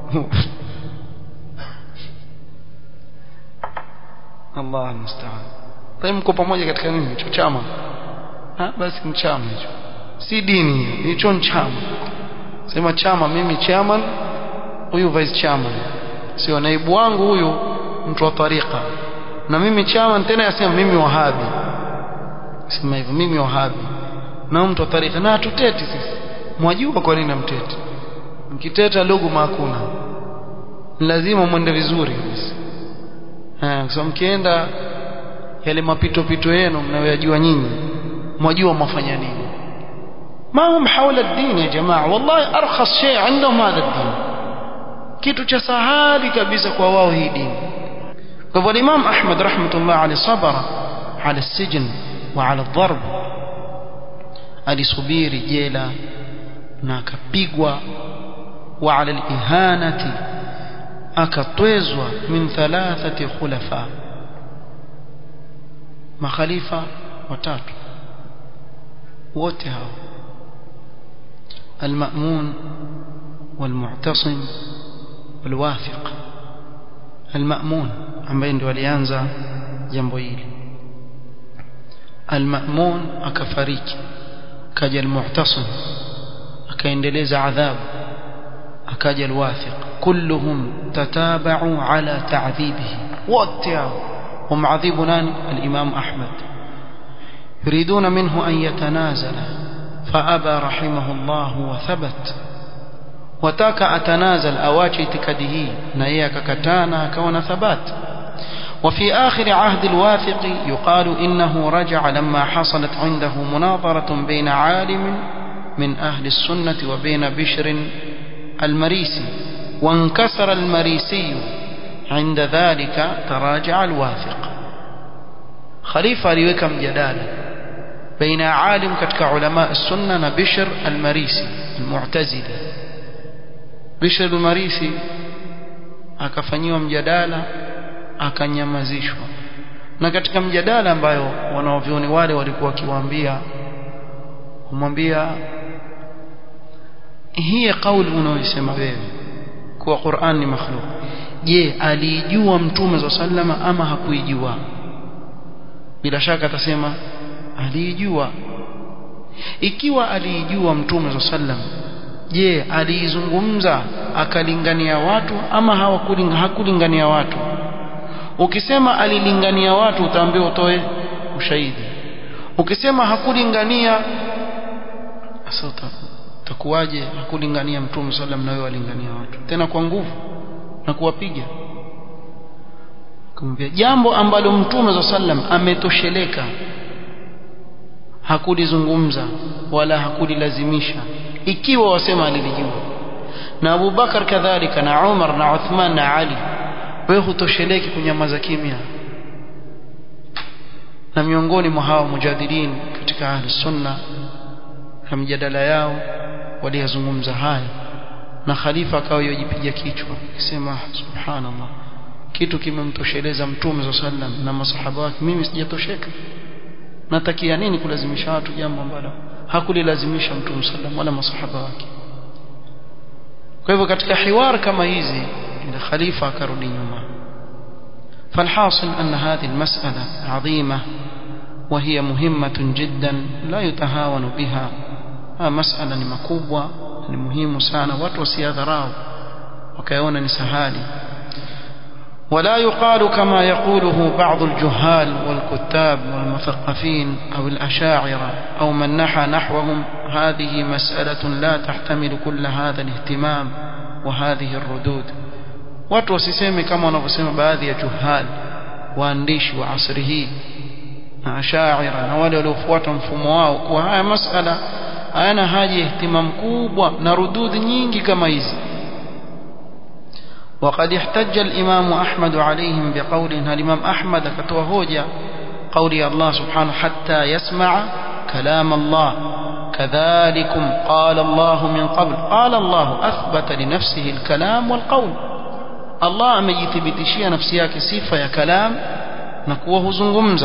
[SPEAKER 1] Allah almusta'an Tayeb mko pamoja katika nini hicho chama ha basi ni chama hicho si dini hicho ni chama sema chama mimi chairman huyu vice chairman sio naibu wangu huyu mtu wa tariqa na mimi chairman tena yasema mimi wahabi sema hivyo mimi wahabi na mtu wa tariqa na tuteti sisi mwajua kwa nini namteti mkiteta luguma hakuna lazima mwende vizuri kabisa eh kwa mkienda yale mapito pito yenu mnayoyajua nyinyi mwajua mafanya nini ما هم حول الدين يا جماعه والله ارخص شيء عندهم هذا الدين kitu cha sahali kabisa kwa wao hii dini kwa hivyo Imam Ahmad rahmatullah alayhi sabara ala السجن وعلى الضرب alisubiri jela na akapigwa wa ala al-ihanati akatwezwa min thalathati khulafa makhalifa watatu wote hao المأمون والمعتصم والواثق المأمون ambaye ndio alianza jambo hili المأمون akafariki kaja المعتصم akaendeleza adhabu akaja الواثق كلهم تتابعوا على تعذيبه wote hao ومعذب nani الإمام أحمد يريدون منه أن يتنازل فأبى رحمه الله وثبت وتاك أتنازل أواجه تكده نياك كتانا كون ثبات وفي آخر عهد الواثق يقال إنه رجع لما حصلت عنده مناظرة بين عالم من أهل السنة وبين بشر المريسي وانكسر المريسي عند ذلك تراجع الواثق خليفة ليكم جدالا بين عالم كتك علماء السنة بشر المريسي المعتزلي بشر المريسي akafanyiwa mjadala akanyamazishwa na katika mjadala ambayo wanaovioni wale walikuwa wakiwaambia kumwambia hii kauli unaoisema wewe kuwa Qur'an ni makhluq je alijua mtume za sallama ama hakuijua bila shaka atasema aliijua ikiwa aliijua mtume za sallam je aliizungumza akalingania watu ama hawakulinga hakulingania watu ukisema alilingania watu utaambiwa utoe ushahidi ukisema hakulingania sasa utakuwaje hakulingania mtume sallam na wewe alingania watu tena kwa nguvu na kuwapiga kumwambia jambo ambalo mtume za sallam ametosheleka hakulizungumza wala hakulilazimisha ikiwa wasema alilijua na Abu Bakar kadhalika na Umar na Uthman na Ali wewe hutosheleki kunyamaza kimya na miongoni mwa hawa mujadilin katika ahli sunna na mjadala yao waliyazungumza haya na khalifa akawa yojipiga kichwa akisema subhanallah kitu kimemtosheleza mtume wa sallam na masahaba wake mimi sijatosheka natakia nini kulazimisha watu jambo ambalo hakulilazimisha mtume sallam wala masahaba wake kwa hivyo katika hiwar kama hizi إلى خليفة كرودي نيوما فالحاصل أن هذه المسألة عظيمة وهي مهمة جدا لا يتهاون بها مسألة مكوبة muhimu sana watu wasiadharau wakaona ni sahali ولا يقال كما يقوله بعض الجهال والكتاب والمثقفين أو الأشاعرة أو من نحى نحوهم هذه مسألة لا تحتمل كل هذا الاهتمام وهذه الردود watu wasiseme kama wanavyosema baadhi ya juhal waandishi wa asri hii na ashaira na wale waliofuata mfumo wao kuwa haya masala hayana haja ya ihtimam kubwa na rududhi nyingi kama hizi وقد احتج الإمام أحمد عليهم بقوله الإمام أحمد كتوهوجا قول الله سبحانه حتى يسمع كلام الله كذلكم قال الله من قبل قال الله أثبت لنفسه الكلام والقول الله أميثبتشي نفسيك صفة يا كلام نكوه زنغمزة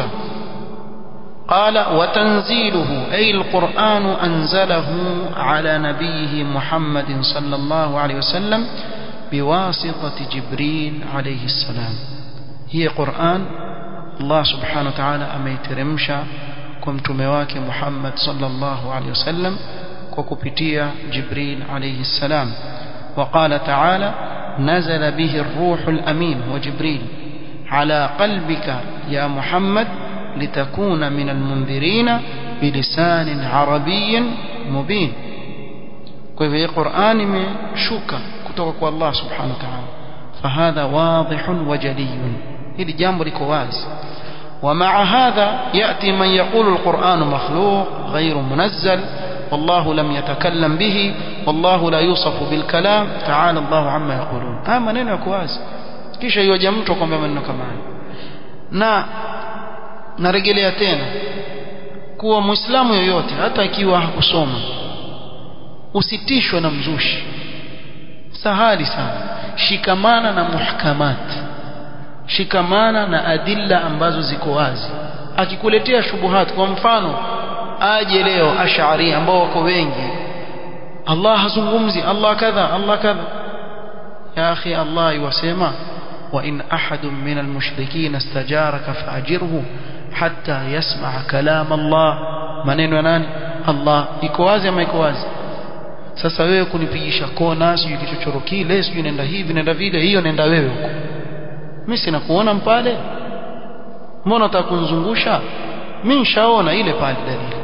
[SPEAKER 1] قال وتنزيله أي القرآن أنزله على نبيه محمد صلى الله عليه وسلم بواسطة جبريل عليه السلام هي قرآن الله سبحانه وتعالى أميترمشا كمتمواك محمد صلى الله عليه وسلم وكبتيا جبريل عليه السلام وقال تعالى نزل به الروح الأمين وجبريل على قلبك يا محمد لتكون من المنذرين بلسان عربي مبين kwa hivyo Qur'an imeshuka kutoka kwa Allah subhanahu wa ta'ala fahadha wadihun wa jaliyun hili jambo liko wazi ومع هذا يأتي من يقول القرآن مخلوق غير منزل والله لم يتكلم به والله لا يوصف بالكلام تعالى الله عما يقولون ها maneno yako wazi kisha yoja mtu akwambia maneno kama haya na narejelea tena kuwa muislamu yoyote hata ikiwa hakusoma usitishwe na mzushi sahali sana shikamana na muhkamat shikamana na adilla ambazo ziko wazi akikuletea shubuhat kwa mfano aje leo ash'ari ambao wako wengi Allah hazungumzi Allah kadha Allah kadha ya akhi Allah yasema wa in ahadun min almushrikeen istajaraka fa'jirhu hatta yasma'a kalam Allah maneno ya nani Allah iko wazi ama iko wazi sasa wewe kunipigisha kona sijui kichochoro kile sijui nenda hivi nenda vile hiyo nenda wewe huko mimi sina kuona mpale mbona utakunzungusha mimi nishaona ile pale dalili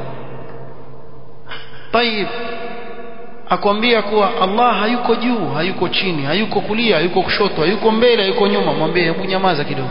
[SPEAKER 1] tayib akwambia kuwa Allah hayuko juu hayuko chini hayuko kulia hayuko kushoto hayuko mbele hayuko nyuma mwambie hebu nyamaza kidogo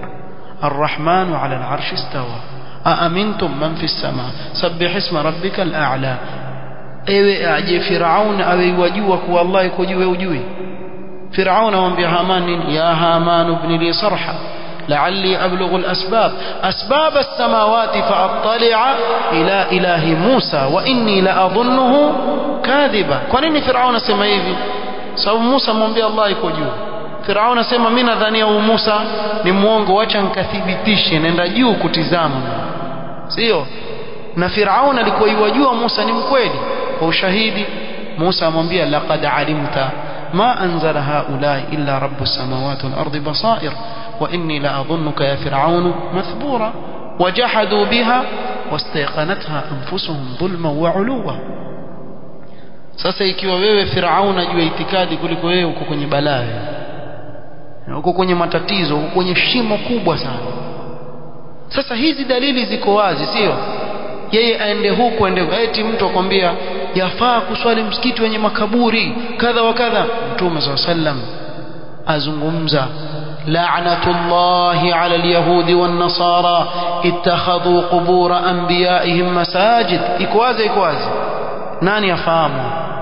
[SPEAKER 1] الرحمن على العرش استوى أأمنتم من في السماء سبح اسم ربك الأعلى ewe aje Firaun awe wajua kuwa Allah yuko juu ujui Firaun amwambia Haman nini ya Haman ibn li sarha la'alli ablughu al-asbab asbab as-samawati fa'attali'a ila ilahi Musa wa inni la'adhunnuhu kadhiba kwa nini Firaun asema hivi sababu Musa amwambia Allah yuko juu Firaun asema mimi nadhania huyu Musa ni muongo acha nikathibitishe nenda juu kutizama sio na Firaun alikuwa yajua Musa ni mkweli kwa ushahidi Musa amwambia laqad alimta ma anzala haula illa rabbus samawati wal ardi basair wa inni la adhunnuka ya fir'aun mathbura wajahadu biha wastayqanatha anfusuhum dhulman wa uluwa sasa ikiwa wewe Firaun ajua itikadi kuliko wewe uko kwenye balaa uko kwenye matatizo uko kwenye shimo kubwa sana sasa hizi dalili ziko wazi sio yeye aende huku aende eti mtu akwambia yafaa kuswali msikiti wenye makaburi kadha wa kadha mtume saa sallam azungumza la'natullahi 'ala al-yahudi wan-nasara ittakhadhu qubur anbiya'ihim masajid iko wazi iko wazi nani afahamu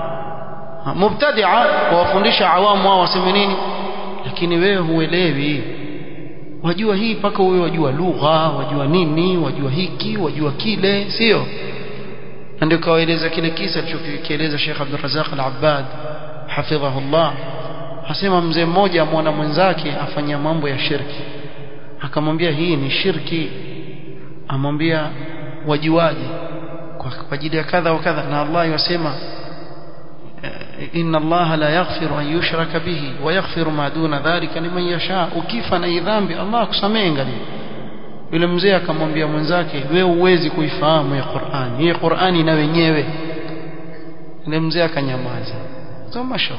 [SPEAKER 1] mubtadi'a kuwafundisha awamu wao waseme nini lakini wewe huelewi wajua hii mpaka wewe wajua lugha wajua nini wajua hiki wajua kile sio na ndio kawaeleza kile kisa alichokieleza Sheikh Abdul Razak Al-Abbad hafidhahullah asema mzee mmoja amwona mwenzake afanya mambo ya shirki akamwambia hii ni shirki amwambia wajuaje kwa ajili ya kadha wa kadha na Allah yasema inna Allah la yaghfiru an yushraka bihi wa yaghfiru ma duna dhalika liman yasha ukifa na dhambi Allah akusamehe ngali yule mzee akamwambia mwenzake wewe uwezi kuifahamu ya Qur'an hii Qur'ani na wenyewe yule mzee akanyamaza soma show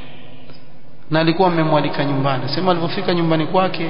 [SPEAKER 1] na alikuwa amemwalika nyumbani sema alipofika nyumbani kwake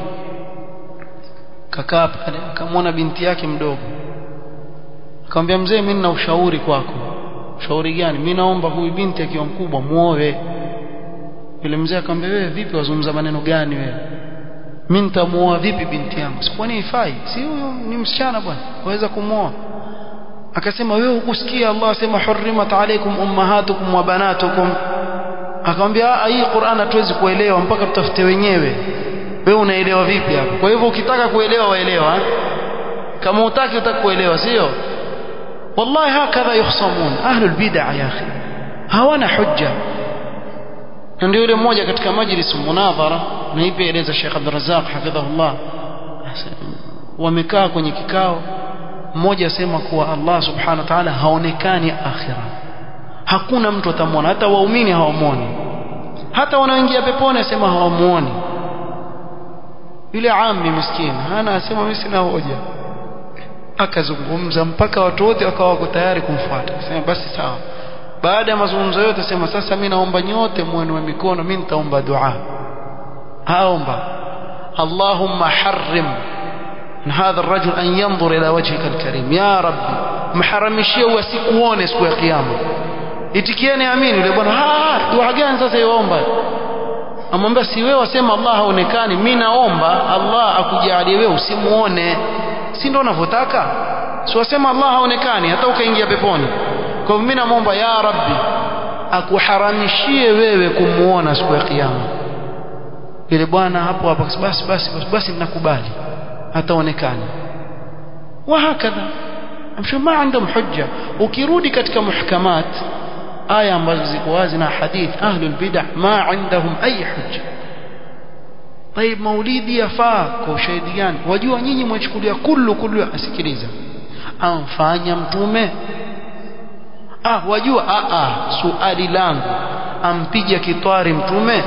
[SPEAKER 1] kakaa pale akamwona binti yake mdogo akamwambia mzee mimi nina ushauri kwako ushauri gani mimi naomba huyu binti akiwa mkubwa muoe yule mzee akamwambia wewe vipi wazungumza maneno gani wewe mimi nitamuoa vipi binti yangu si kwani ifai si huyu ni msichana bwana waweza kumuoa akasema wewe hukusikia Allah asema hurrimat alaykum ummahatukum wa banatukum akamwambia hii Qur'an hatuwezi kuelewa mpaka tutafute wenyewe wewe unaelewa vipi hapo kwa hivyo ukitaka kuelewa waelewa kama utaki utaki kuelewa sio wallahi hakadha yukhsamun ahlul bid'ah ya akhi hawana hujja ndio yule mmoja katika majlis munadhara na ipi eleza Sheikh Abdul Razzaq hafidhahullah wamekaa kwenye kikao mmoja asema kuwa Allah subhanahu wa ta'ala haonekani akhira hakuna mtu atamwona hata waumini hawamwoni hata wanaoingia peponi asema hawamuoni yule ammi miskini hana asema mimi sina hoja akazungumza mpaka watu wote wakawa wako tayari kumfuata sema basi sawa baada ya mazungumzo yote sema sasa mimi naomba nyote muenue mikono mimi nitaomba dua haomba Allahumma harrim هذا الرجل أن ينظر إلى وجهك الكريم يا ربي محرمشيه wasikuone siku ya kiyama itikieni amini yule bwana ah dua gani sasa iomba amwambia si wewe wasema Allah haonekani mimi naomba Allah akujalie wewe usimuone si ndio unavyotaka si wasema Allah haonekani hata ukaingia peponi kwa hivyo mimi namuomba ya rabbi akuharamishie wewe kumuona siku ya kiyama yule bwana hapo hapo basi basi basi basi ninakubali hataonekana wahakadha amsho ma عندهم hujja ukirudi katika muhkamat aya ambazo ziko wazi na hadith ahlul bid'ah ma عندهم ay hujja طيب maulidi yafaa kwa ushahidi gani wajua nyinyi mwachukulia kullu kullu asikiliza amfanya mtume ah wajua ah ah suali langu ampiga kitwari mtume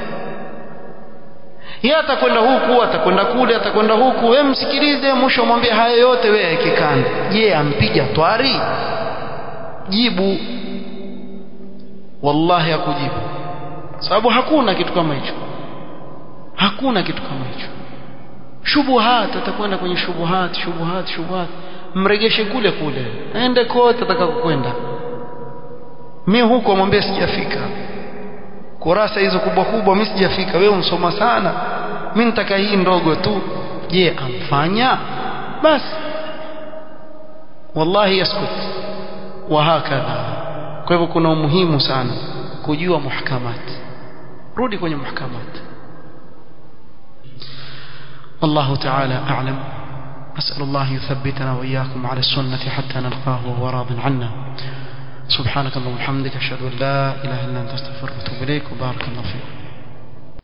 [SPEAKER 1] yeye atakwenda huku atakwenda kule atakwenda huku wewe msikilize mwisho mwambie haya yote wewe yake kando je ampiga twari jibu wallahi hakujibu sababu hakuna kitu kama hicho hakuna kitu kama hicho shubuhat atakwenda kwenye shubuhat shubuhat shubuhat mregeshe kule kule aende kote atakakokwenda mi huko mwambie sijafika kurasa hizo kubwa kubwa mimi sijafika wewe unsoma sana mimi nitaka hii ndogo tu je amfanya basi wallahi yaskut wa hakadha kwa hivyo kuna umuhimu sana kujua muhkamat rudi kwenye muhkamat والله تعالى أعلم أسأل الله يثبتنا وإياكم على السنة حتى نلقاه وهو راض عنا سبحانك اللهم وبحمدك أشهد أن لا إله إلا أنت أستغفرك وأتوب إليك وبارك الله فيك